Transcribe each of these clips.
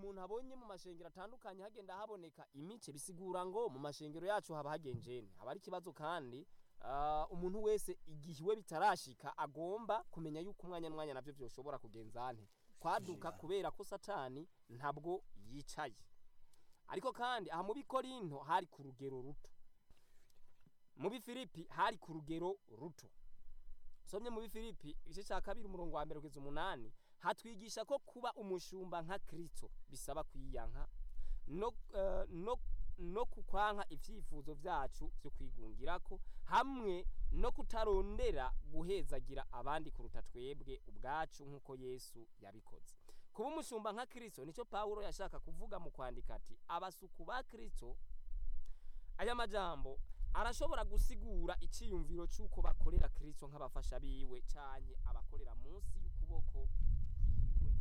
umuntu abonye mu mashengero atandukanye hagenda haboneka imice bisigura ngo mu mashengero yacu haba hagenjene haba ari ikibazo kandi ah, umuntu wese igihe iwe bitarashika agomba kumenya yuko umwanya n'umwanya navyo vyoshobora kugenza nte kwaduka kubera ko satani ntabwo yicaye ariko kandi aha mu bikorinto hari ku rugero ruto mu bifilipi hari ku rugero ruto somye mu bifilipi igice cya kabiri umurongo wa mbere kugeza umunani hatwigisha ko kuba umushumba nka kristo bisaba kwiyanka no, eh, no, no kukwanka ivyifuzo vyacu vyo kwigungirako hamwe no kutarondera guhezagira abandi kuruta twebwe ubwacu nk'uko yesu yabikoze kuba umushumba nka kristo nicyo pawulo yashaka kuvuga mu kwandika ati abasuku ba kristo aya majambo arashobora gusigura iciyumviro c'uko bakorera kristo nk'abafasha biwe canke abakorera munsi y'ukuboko kwiwe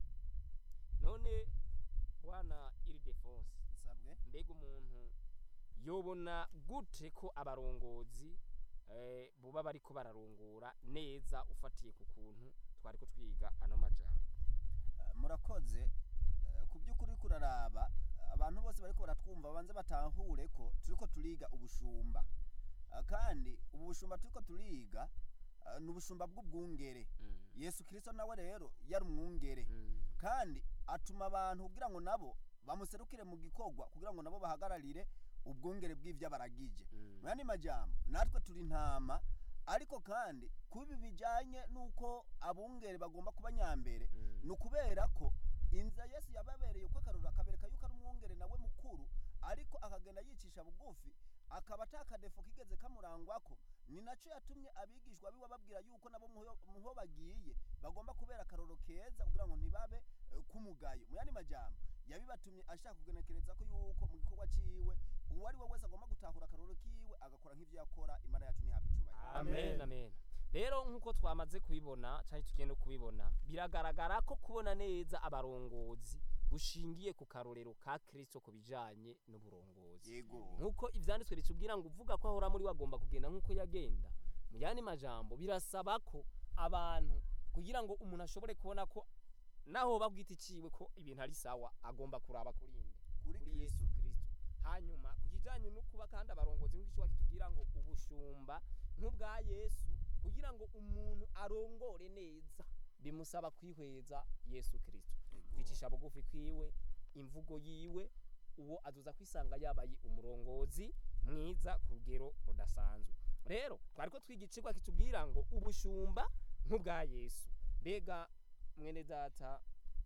none bwana iridefonse isabwe mbega umuntu yobona gute ko abarongozi eh, buba bariko bararongora neza ufatiye ku kuntu twariko twiga ano majambo Eh, murakoze Eh, ku by'ukuri kuraraba abantu bose bariko baratwumva banze batahure ko turiko turiga ubushumba Eh, kandi ubu bushumba turiko turiga eh, ni ubushumba bw'ubwungere yesu kirisito nawe rero yari umwungere kandi atuma abantu kugira ngo nabo bamuserukire mu gikorwa kugira ngo nabo bahagararire ubwungere bw'ivyo baragije mu yandi majambo natwe turi intama ariko kandi kubi bijanye n'uko abungere bagomba kuba nyambere ni ukubera ko inzira yesu yababereye uko akarura akabereka yuko ari umwungere nawe mukuru ariko akagenda yicisha bugufi akaba atakadefo kigeze kamurangwako ni naco yatumye abigishwa biwe babwira yuko nabo muho muho bagiye bagomba kubera akaroro keza kugira ngo ntibabe eh, kumugayo mu yandi majambo yabibatumye ashaka kugenekereza ko yuko mu gikorwa ciwe uwo ari we wese agomba gutahura akaroro kiwe agakora nk'ivyo yakora imana yacu ntihabwe icubahiro amen amen rero nk'uko twamaze kubibona cyangwa tugiye no kubibona biragaragara ko kubona neza abarongozi bushingiye ku karorero ka kristo ku bijanye n'uburongozi yego nk'uko ivyanditswe bitubwira ngo uvuga ko ahora muri we agomba kugenda nk'uko yagenda mu yandi majambo birasaba ko abantu kugira ngo umuntu ashobore kubona ko naho bagwita iciwe ko ibintu ari sawa agomba kuraba kurinde kuri kuri kristo yesu kristo hanyuma ku kijanye no kuba kandi abarongozi nk'icyo kitubwira ngo ubushumba nk'ubwa yesu kugira ngo umuntu arongore neza bimusaba kwihweza yesu kristo kwicisha bugufi kwiwe imvugo yiwe uwo azuza kwisanga yabaye umurongozi mwiza ku rugero rudasanzwe rero twariko twiga icigwa kitubwira ngo ubushumba nk'ubwa yesu mbega mwene data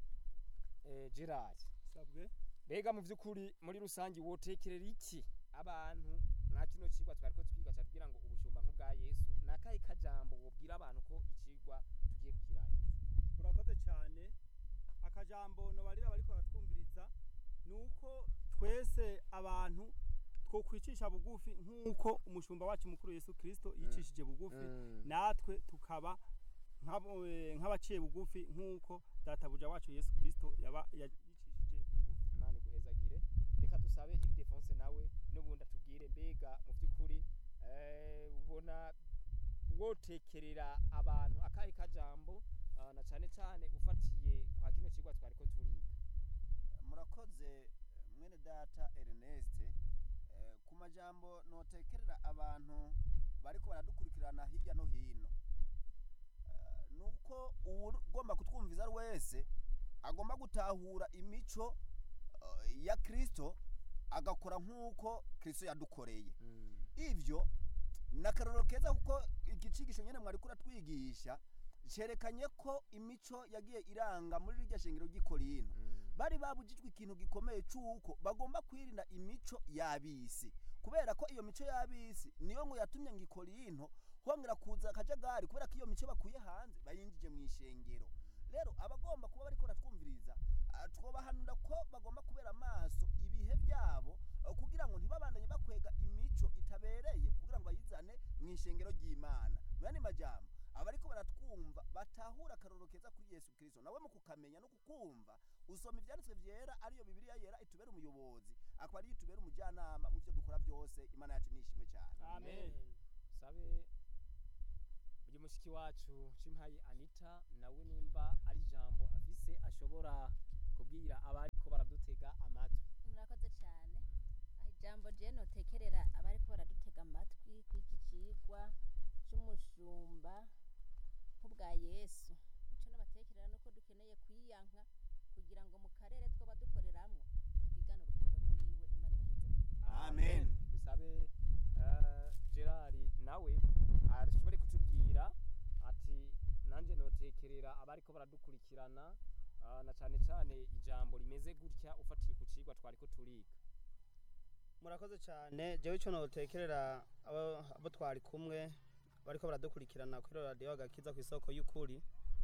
eh, gerard sabwe mbega mu by'ukuri muri rusange wotekerera iki abantu nka kino cigwa twariko twiga cyatubwira ngo ubushumba nk'ubwa yesu ni akahe kajambo wobwira abantu ko icigwa tugiye kukirangiza murakoze cyane akajambo nobarira bariko baratwumviriza ni uko twese abantu twokwicisha bugufi nk'uko umushumba wacu mukuru yesu kirisito yicishije bugufi natwe tukaba nk'abo- eh, nk'abaciye bugufi nk'uko databuja wacu yesu kirisito yaba yicishije bugufi imana iguhezagire reka dusabe iridefonse nawe n'ubundi atubwire mbega mu by'ukuri eh, ubona wotekerera abantu akahe kajambo ah, na cane cane ufatiye kwa kino cigwa twariko turiga murakoze eh, mwene data Ernest eh, ku majambo notekerera abantu bariko baradukurikirana hirya no hino Eh, nuko ugomba kutwumviza ari wese agomba gutahura imico eh, ya Kristo agakora nk'uko Kristo yadukoreye ivyo ni akarorero keza kuko igicigisho nyene mwari kuratwigisha cerekanye ko imico yagiye iranga muri rirya shengero ry'ikorino bari babujijwe ikintu gikomeye c'uko bagomba kwirinda imico y'abisi kubera ko iyo mico y'abisi niyo ngo yatumye ngo ikorinto hongera kuza akajagari kubera ko iyo mico bakuye hanze bayinjije mu ishengero rero abagomba kuba bariko baratwumviriza ah, twobahanura ko bagomba kubera amaso ibihe byabo eh, kugira ngo ntibabandanye bakwega imico itabereye kugira ngo bayizane mu ishengero ry'imana mu yandi majambo abariko baratwumva batahura akarorero keza kuri yesu kirisito nawe mu kukamenya no kukumva usoma ivyanditswe vyera ariyo bibiliya yera itubera umuyobozi akaba ariyo itubera umujyanama mu vyo dukora byose imana yacu nishimwe cyane Amen. sabe uyu mushiki wacu cimpaye anita nawe nimba ari ijambo afise ashobora kubwira abariko bara ijambo je notekerera abariko baradutega amatwi kw'iki cigwa c'umushumba nk'ubwa yesu ico nobatekerera nuko dukeneye kwiyanka kugira ngo mu karere twoba dukoreramwo twigane urukundo rwiwe imana ibaheze Amen. dusabe eh, gerard nawe ashobore kutubwira ati nanjye notekerera abariko baradukurikirana ah, na cane cane ijambo rimeze gutya ufatiye ku cigwa twariko turiga murakoze cyane jewe icyo notekerera abo abo twari kumwe bariko baradukurikirana kuri radiyo agakiza ku isoko y'ukuri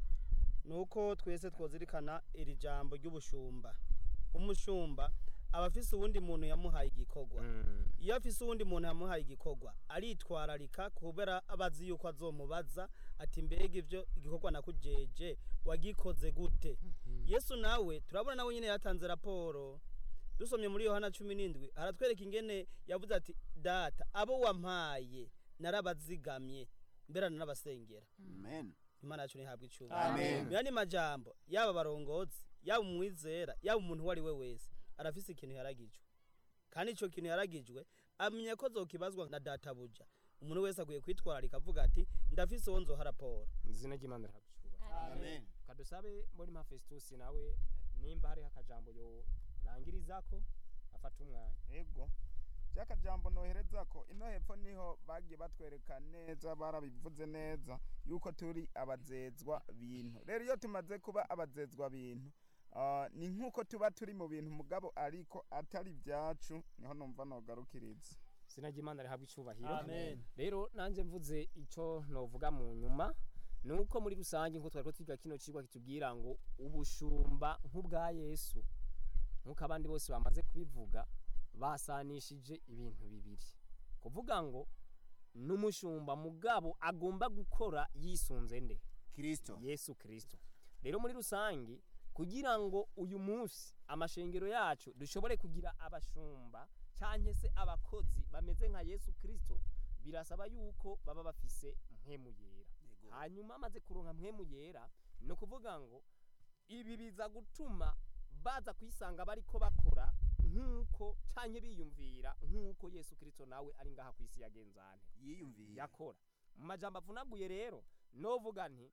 ni uko twese twozirikana iri jambo ry'ubushumba umushumba aba afise uwundi muntu yamuhaye igikorwa iyo afise uwundi muntu yamuhaye igikorwa aritwararika kubera abazi yuko azomubaza ati mbega ivyo igikorwa nakujeje wagikoze gute yesu nawe turabona nawe nyine yatanze raporo dusomye muri yohana cumi n'indwi haratwereka ingene yavuze ati data abo wampaye narabazigamye mbera narabasengera amen imana yacu ntihabwa icyuma Amen. yandi majambo yaba abarongozi yaba umwizera yaba umuntu uwo ari we wese arafise ikintu yaragijwe kandi ico kintu yaragijwe amenya ko zokibazwa na databuja umuntu wese akwiye kwitwararika avuga ati ndafise uwo nzoha raporo izina ry'imana riragucuba amen kadusabe mbona impa festus nawe nimba hariho akajambo yorangirizako afata umwanya ego jambo nohereza ko ino hepfo niho bagiye batwereka neza barabivuze neza yuko turi abazezwa bintu rero iyo tumaze kuba abazezwa bintu ah, ni nk'uko tuba turi mu bintu mugabo ariko atari ibyacu niho numva nogarukiriza izina ry'imana rihabwa icubahiro Amen. rero nanjye mvuze icyo novuga mu nyuma ni uko muri rusange nk'uko twari twiga kino cigwa kitubwira ngo ubushumba nk'ubwa yesu nk'uko abandi bose bamaze kubivuga basanishije ibintu bibiri kuvuga ngo n'umushumba mugabo agomba gukora yisunze nde kristo yesu kirisito rero muri rusange kugira ngo uyu munsi amashengero yacu dushobore kugira abashumba cyangwa se abakozi bameze nka yesu kirisito birasaba yuko baba bafise mpemu yera Yego. hanyuma amaze kuronka mpemu yera ni ukuvuga ngo ibi biza gutuma baza kwisanga bariko bakora nk'uko cyangwa biyumvira nk'uko yesu kirisito nawe ari ngaha ku isi yagenzane yiyumviye yakora mu majambo avunaguye rero novuga nti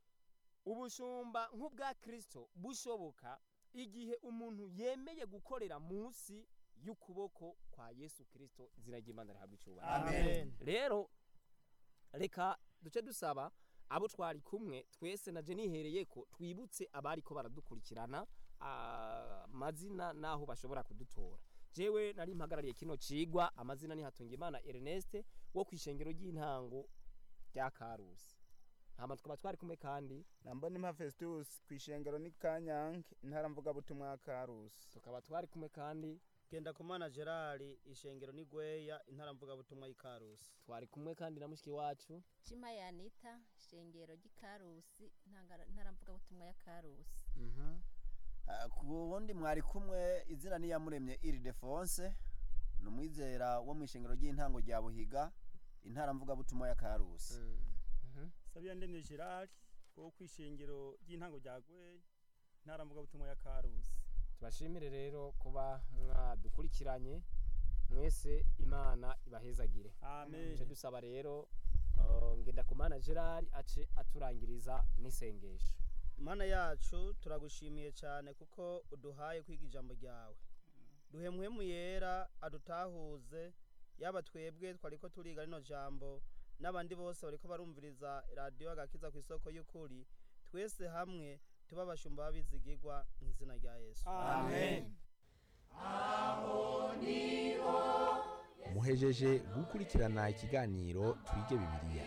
ubushumba nk'ubwa kristo bushoboka igihe umuntu yemeye gukorera munsi y'ukuboko kwa yesu kristo izina ry'imana rihabwa icyubahiro Amen. rero reka duce dusaba abo twari kumwe twese naje nihereye ko twibutse abari ko baradukurikirana ah, amazina n'aho bashobora kudutora jewe nari mpagarariye kino cigwa amazina ni Hatungimana Ernest wo kwishengero ry'intango rya Karusi hama tukaba twari kumwe kandi nambona impa festus ku ishengero ni kanyange intara mvugabutumwa ya karusi tukaba twari kumwe kandi genda kumana gerard ishengero ni gweya intara mvugabutumwa y'ikarusi twari kumwe kandi na mushiki wacu cima yanita shengero ry'ikarusi ntangara- ntaramvugabutumwa ya karusi mhm Ah, ku wundi mwari kumwe izina niyamuremye iri defonse ni umwizera wo mu ishengero ry'intango rya buhiga intara mvugabutumwa ya karusi mhm sabiya ndemye gerard wo kwishengero ry'intango rya gweya ntara mvugabutumwa ya karusi tubashimire rero kuba mwadukurikiranye mwese imana ibahezagire amen tuje dusaba rero uh, ngendakumana gerard ace aturangiriza n'isengesho mana yacu turagushimiye cyane kuko uduhaye kwiga ijambo ryawe duhe muhemu yera adutahuze yaba twebwe twariko turiga rino jambo n'abandi bose bariko barumviriza radiyo agakiza ku isoko y'ukuri twese hamwe tuba abashumba b'abizigirwa mu izina rya yesu amen muhejeje gukurikirana ikiganiro twige bibiliya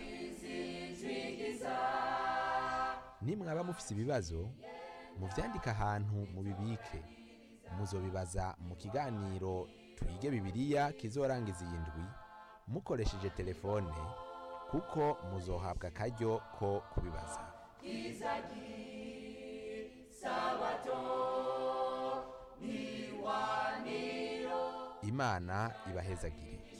nimwaba mufise ibibazo muvyandike ahantu mubibike muzobibaza mu kiganiro twige bibiliya kizorangiza iyi ndwi mukoresheje telefone kuko muzohabwa akaryo ko kubibaza imana ibahezagire